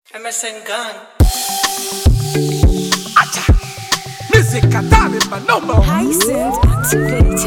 MSN Gun. Music Atari, my number. Hyacinth activated.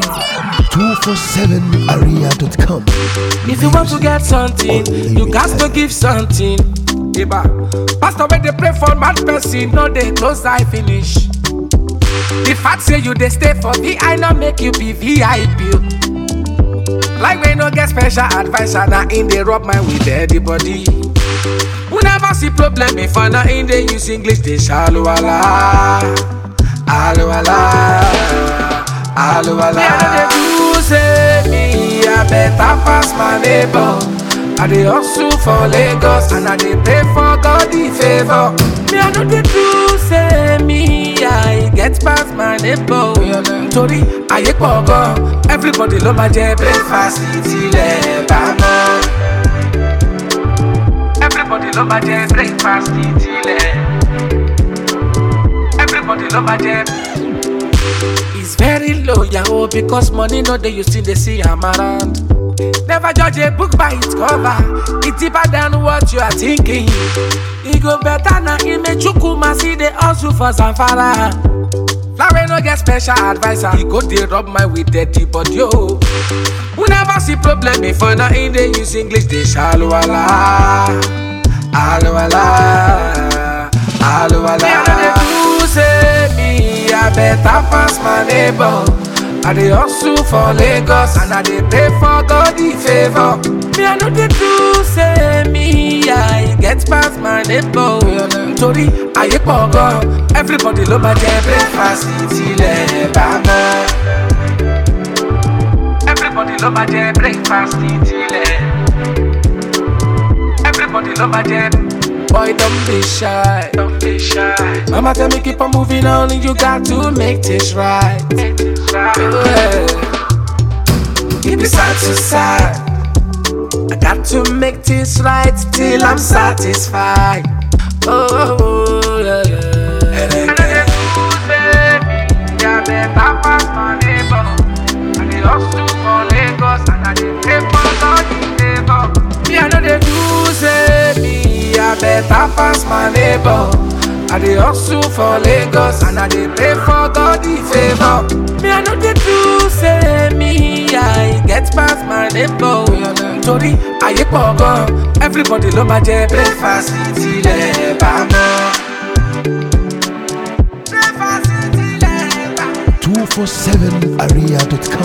247aria.com. If you want to get something, you got to give something. Eba. Pastor, when they pray for mad person, no they close eye finish. The fact say you they stay for VI, not make you be VIP. Like when no get special advisor, now in they rub my with everybody. We never see problem before, now in they use English, they shallow ala. Alo ala. Alo ala. Me, I know they do say me, I better pass my neighbor. I dey hustle for Lagos and I dey pray for God the favor. Me, I know they do say me, I get past my neighbor. Nítorí ayé pọ̀ gan, everybody ló máa jẹ breakfast tilẹ̀ bá mọ́. Everybody ló máa jẹ breakfast tilẹ̀. Everybody ló máa jẹ. It's very low, yahoo, because money no dey you still dey see am around. Never judge a book by its cover. It's deeper than what you are thinking. E go better na Imechukwu see the hustle for Zamfara. Flower no get special advisor. He go dey rub my with dirty body oh. We never see problem before now in dey use English dey shallow ala. Alo ala. Alo ala. Me I no dey do say me I better pass my neighbor. I dey hustle for Lagos and I dey pray for God the favor. Me I no dey do say me I get past my neighbor. Nítorí ayé pọ̀ gan, everybody ló máa jẹ breakfast tilẹ̀ bá mọ́. Everybody ló máa jẹ breakfast tilẹ̀. Everybody love my jet. Boy, don't be shy. Don't be shy. Mama tell me keep on moving on, and you got to make this right. Make this right. Yeah. Keep it side to side. I got to make this right till I'm satisfied. Oh, yeah, yeah. And then, yeah, better pass my neighbor. I dey hustle for Lagos and I dey pray for God the favor. Me I know they do say me I better pass my neighbor. I dey hustle for Lagos and I dey pray for God the favor. Me I know they do say me I get past my neighbor. Nítorí ayé pọ̀ gan, everybody ló máa jẹ breakfast tilẹ̀ bá mọ́. Breakfast tilẹ̀ bá mọ́. 247aria.com.